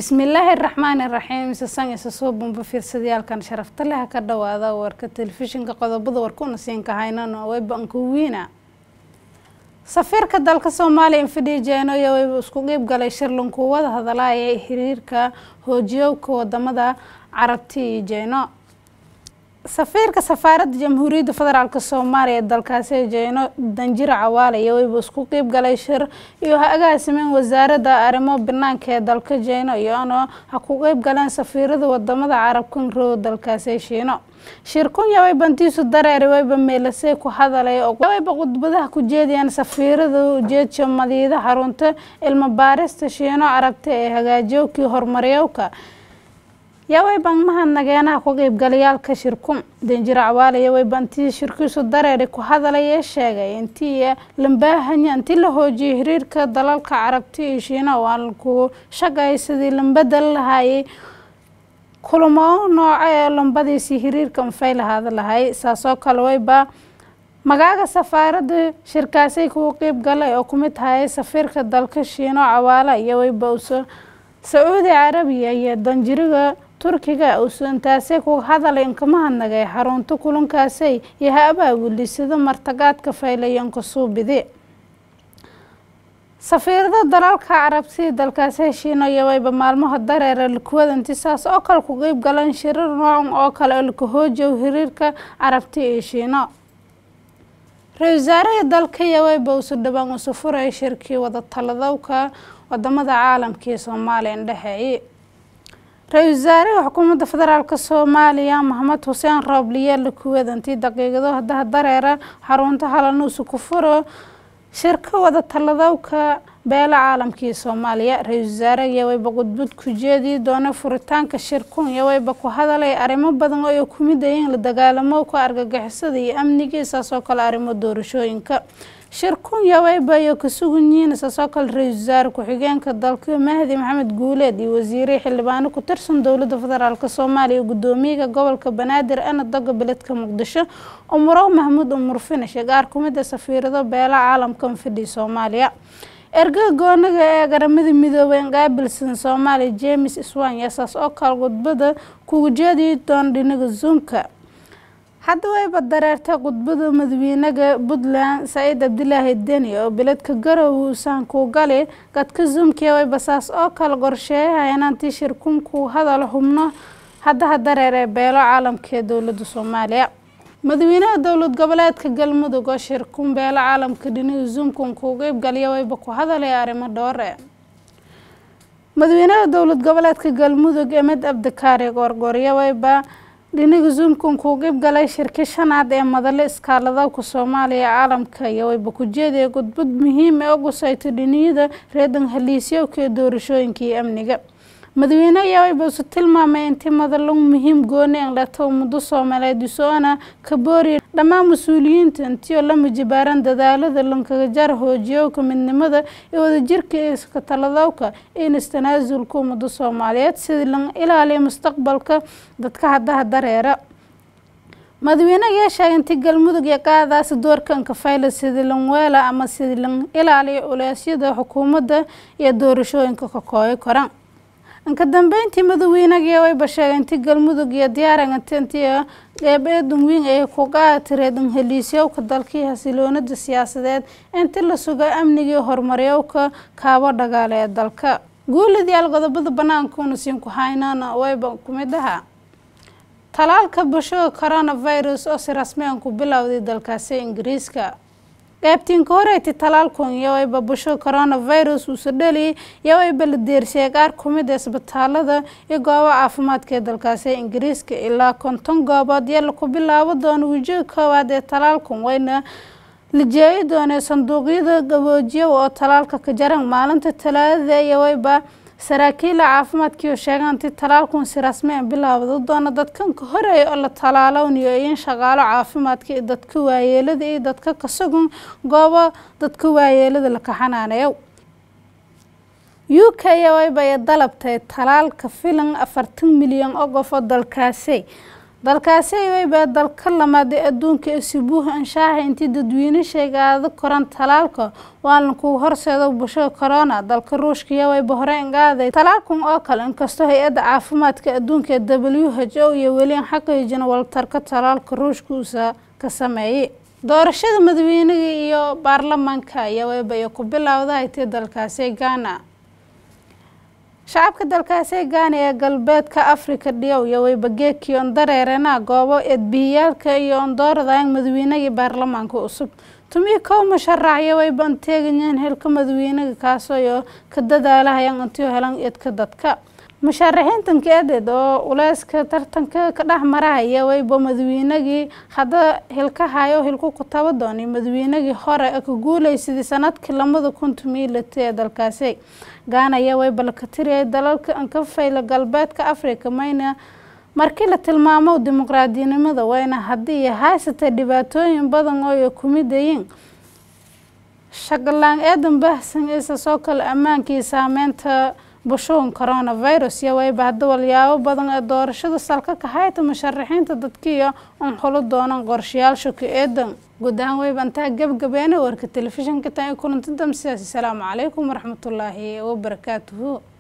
bismillaahi raxmaani raxiim sisan isa soo bumba fiirsadayaalkan sharafta leh ka dhawaada warka telefishinka qodobada warkuna siinka haynano waybankuwiina safiirka dalka soomaaliya infidhi jeeno iyo wayba isku qeyb galay shirlanku wada hadalaya ee xiriirka hoojiyowka wadamada carabti iyo jeeno safiirka safaaradda jamhuuriyadda federaalk soomaaliya ee dalkaasi jeeno danjiro cawaale iyo wayba isku qeyb galay shir iyo ha agaasimeen wasaaradda arrimo banaanka ee dalka jeeno iyoona ha ku qeyb galeen safiirada wadamada carabkan row dalkaasi shiino shirkunya wayba intiisu dareeri wayba meelasey ku hadalay wayba khudbadaha ku jeediyaan safiirada ujeedsha madiida xarunta ilmo baarista shiino carabta ee hagaajiyowkii horumaryowka yaa wayban mahadnageenaha ku qeybgalayaalka shirku danjiro cawaale iyo wayba intii shirkiisu dareeri ku hadalay ee sheegay intii lambaahanya intii la hoojiyay xiriirka dalalka carabta iyo shiina oo aan ku shaqay sidii lambadal lahayay kulamo nooca ee lambadiisii xiriirka mafay lahaada lahay saasoo kale wayba magaaga safaaradda shirkaasay kugu qeyb galay oo kumid hayay safiirka dalka shiino cawaale iyo wayba uso sacuudi carabiya iyo danjiriga turkiga uso intaasay ku hadalay inkamahadnagay xarunta kulankaasay iyo ha abaabulisada martagaadka faylayanka suubidi safiirada dalalka carabsi dalkaasi heshiino iyo wayba maalmaha dareera likuwada intisaas oo kale ku qeyb galeen shirir noocan oo kale oo lakahoojow xiriirka carabti iyo shiino ra-isul wasaaraha dalka iyo wayba usu dhawaan usu furay shirkii wada taladowka wadamada caalamka iyo soomaaliya indhexeeye ra-isul wasaaraha xukuumadda federaalk soomaaliya maxamed xuseen roobliye likuwada intii daqiiqado hadaha dareera xarunta halanuusu ku furo shirka wada taladowka beela caalamkii soomaaliya ra-isul wasaare iyo wayba khudbad ku jeedii doona furitaanka shirkun iyo wayba ku hadalay arrimo badan oo ay ku mid ayiin la dagaalamowka argagixisada iyo amnigii saasoo kale arrimo doorashooyinka shirkun iyo wayba iyo ka sugan yihiin saasoo kale ra-isul wasaare ku-xigeenka dalka mahdi maxamed guuleed iyo wasiire xildhibaano ku tirsan dowladda federaalk soomaaliya gudoomiyaha gobolka banaadir ana doga beledka muqdisho umurow mahmuud umur finish gaar kumid a safiirado beela caalamka mfidhi soomaaliya ergaga goonaga ee garamada midoobay qaabilsan soomaaliya james swanya saas oo kale khudbada kugu jeediyi doona dhinaga zoomka hadda wayba dareertay khudbada madaxweynaha puntland saciid cabdilaahi deni oo beledka garowe uusan ku gali gadka zoomkiya wayba saas oo kale qorsheeyaha inaantii shirkunku hadal xubno haddaha dareer ee beelo caalamka ee dowladda soomaaliya madaxweynaha dowlad goboleedka galmudug oo shirkun beelo caalamka dhinaga zoomkan ku qeybgaliya wayba ku hadalaya arrimo dhoore madaxweynaha dowlad goboleedka galmudug emed abdikaari goorgoorya wayba dhinaga zoomkan ku qeybgalay shirki shanaad ee madale iskaaladowka soomaaliya caalamka iyo wayba ku jeedaya khudbad muhiim ee ogusayto dhiniyada reedan haliisyowka ee doorashooyinka iyo amniga madaxweyne ayaa wayba isu tilmaamay intii madalo muhiim gooni an leto muddo soomaaliyeed isoona ka booriya dhammaan mas-uuliyiinta intii oo la mujibaaran dadaalada lankaga jar hoojiyowka midnimada iyo wadajirka iska taladowka in istanaasulka ummadda soomaaliyeed sidii lan ilaaliya mustaqbalka dadka haddaha dareera madaxweyne ayaa sheegay intii galmudug iyo qaadaasi doorkanka fayla sidii lan weela ama sidii lan ilaaliya culeysyada xukuumadda iyo doorashooyinka ka kooyi koran inka dambeyntii madaxweynaga wayba sheegay intii galmudug iyo diyaarangatintii qeyb eedan weyn ay ku qaati reedan heliisyowka dalkii xasiloonada siyaasadeed intii la suga amnigii horumaryowka kaabo dhagaale ee dalka guulidyaal qodobada banaanka una siin ku haynana wayba kumid aha talaalka bulshada coronavirus oo si rasmi an ku bilowday dalkaasi ingiriiska qaybtiinka horeyti talaalkun iyo wayba busho coronavirus uusa dheli iyo wayba la deersiyay qaar kumid a isbitaalada iyo goobo caafimaadka ee dalkaasi ingiriiska ilaa konton goobood iyo laku bilaabo doono wejiga koowaad ee talaalkun wayna la jeeyi doonee sanduuqyada gaboojiya oo talaalka ka jaran maalinta talaadada iyo wayba saraakiila caafimaadkiioo sheegaan intii talaalkun si rasmi a bilaawda doona dadkan ka horeeya oo la talaalownayo in shaqaalo caafimaadka iyo dadka waayeelada iyo dadka kasagun goobo dadka waayeelada la kaxanaaneeyo u k iyo wayba ay dalabtay talaalka filan afartan milyan oo qof oo dalkaasi dalkaasi wayba dalka lamaad ee adduunka ee sibuuh anshaaxa intii dadweyne sheegaada koran talaalka waana kuu horseedo bulshada corona dalka ruushka iyo wayba hore ingaaday talaalkan oo kale inkastoo hay-adda caafimaadka adduunka ee w h o iyo weli an xaqiijin waltarka talaalka ruushka uusa ka sameeyey doorashada madaxweynaga iyo baarlamaanka ayaa wayba iyo ku bilowda haytay dalkaasi ghana shacabka dalkaasi gaana ee galbeedka afrika dhiyow iyo wayba geekii on dareerena goobo eedbihiyaalka iyo ondooradaang madaxweynaga baarlamaanka cusub tumii kow musharaxyo wayba an teegayeen helka madaxweynaga kaasoo iyo ka dadaalahayaan intiu helan eedka dadka musharaxiintanka eedeed oo uleyska tartanka ka dhex marahaya wayba madaxweynagii hadda hilkahayo hilku ku taba doonay madaxweynagii hore ee ka guuleysadii sanadkii lamada kun tumii lati ee dalkaasi gaanaya wayba laka tiriyay dalalka anka fayla galbeedka africa mayna markii la tilmaamo dimuqraadinimada wayna haddii haysatay dhibaatooyin badan oo ay kumidayiin shaqalaan eedan baahsan isa soo kale ammaankii saameynta bushuun coronavirus iyo wayba hadda walyaabo badan ee doorashada salka ka hayta musharaxiinta dadkiiyo un xulo doonan qorshayaasha ku eedan guud ahaan wayba intaa gebgabeena warka telefishinka tan iyo kulanti damsidaas asalaamu calaykum waraxmatullaahi wabarakaatuhu